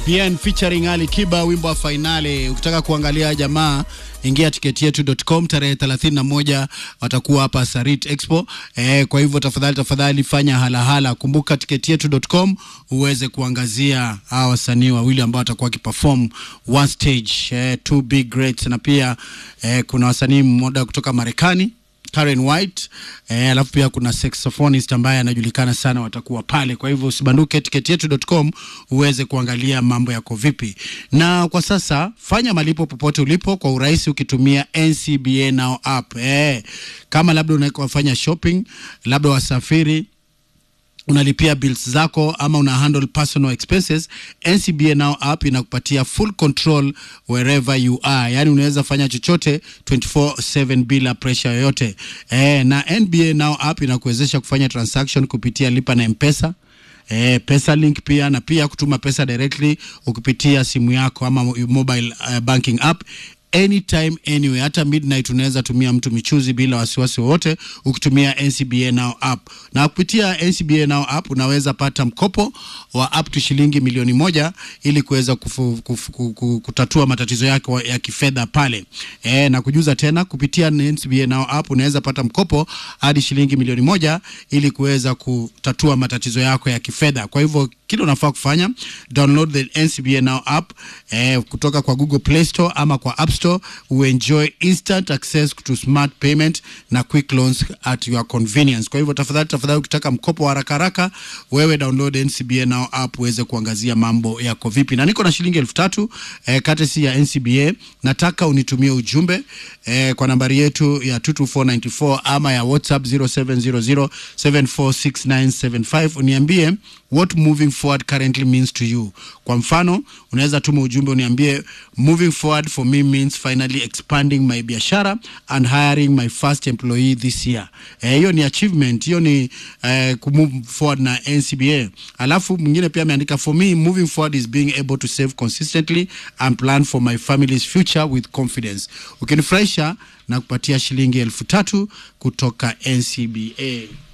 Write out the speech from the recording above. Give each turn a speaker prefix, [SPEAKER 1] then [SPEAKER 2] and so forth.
[SPEAKER 1] Bien featuring Ali Kiba, wimbo wa fainali. Ukitaka kuangalia jamaa, ingia tiketi yetu.com. Tarehe 31 watakuwa hapa Sarit Expo. Eh, kwa hivyo tafadhali tafadhali fanya halahala. Kumbuka tiketi yetu.com uweze kuangazia hawa wasanii wawili ambao watakuwa wakiperform one stage, eh, two big greats, na pia eh, kuna wasanii mmoja kutoka Marekani Karen White eh, alafu pia kuna saxophonist ambaye anajulikana sana, watakuwa pale. Kwa hivyo usibanduke, tiketi yetu.com uweze kuangalia mambo yako vipi. Na kwa sasa fanya malipo popote ulipo kwa urahisi ukitumia NCBA Now app eh, kama labda unafanya shopping, labda wasafiri unalipia bills zako ama una handle personal expenses, NCBA Now app inakupatia full control wherever you are, yani unaweza fanya chochote 24/7 bila pressure yoyote eh, na NBA Now app inakuwezesha kufanya transaction kupitia lipa na mpesa eh, pesa link pia na pia kutuma pesa directly ukipitia simu yako ama mobile uh, banking app anytime anyway, hata midnight unaweza tumia mtu michuzi bila wasiwasi wowote ukitumia NCBA Now app. Na kupitia NCBA Now app unaweza pata mkopo wa up to shilingi milioni moja ili kuweza kufu- kufu- ku- ku- kutatua matatizo yako ya kifedha pale. E, na kujuza tena kupitia NCBA Now app unaweza pata mkopo hadi shilingi milioni moja ili kuweza kutatua matatizo yako ya kifedha. Kwa hivyo kile unafaa kufanya download the NCBA Now app eh, kutoka kwa Google Play Store ama kwa App Store uenjoy instant access to smart payment na quick loans at your convenience. Kwa hivyo tafadhali tafadhali, ukitaka mkopo wa haraka haraka, wewe download NCBA Now app uweze kuangazia mambo yako vipi. Na niko na shilingi elfu tatu eh, katesi ya NCBA. Nataka unitumie ujumbe eh, kwa nambari yetu ya 22494 ama ya WhatsApp 0700746975 uniambie what moving forward currently means to you. Kwa mfano, unaweza tuma ujumbe uniambie moving forward for me means finally expanding my biashara and hiring my first employee this year. Eh, hiyo ni achievement, hiyo ni eh, kumove forward na NCBA. Alafu mwingine pia ameandika for me moving forward is being able to save consistently and plan for my family's future with confidence. Ukinifurahisha na kupatia shilingi elfu tatu kutoka NCBA.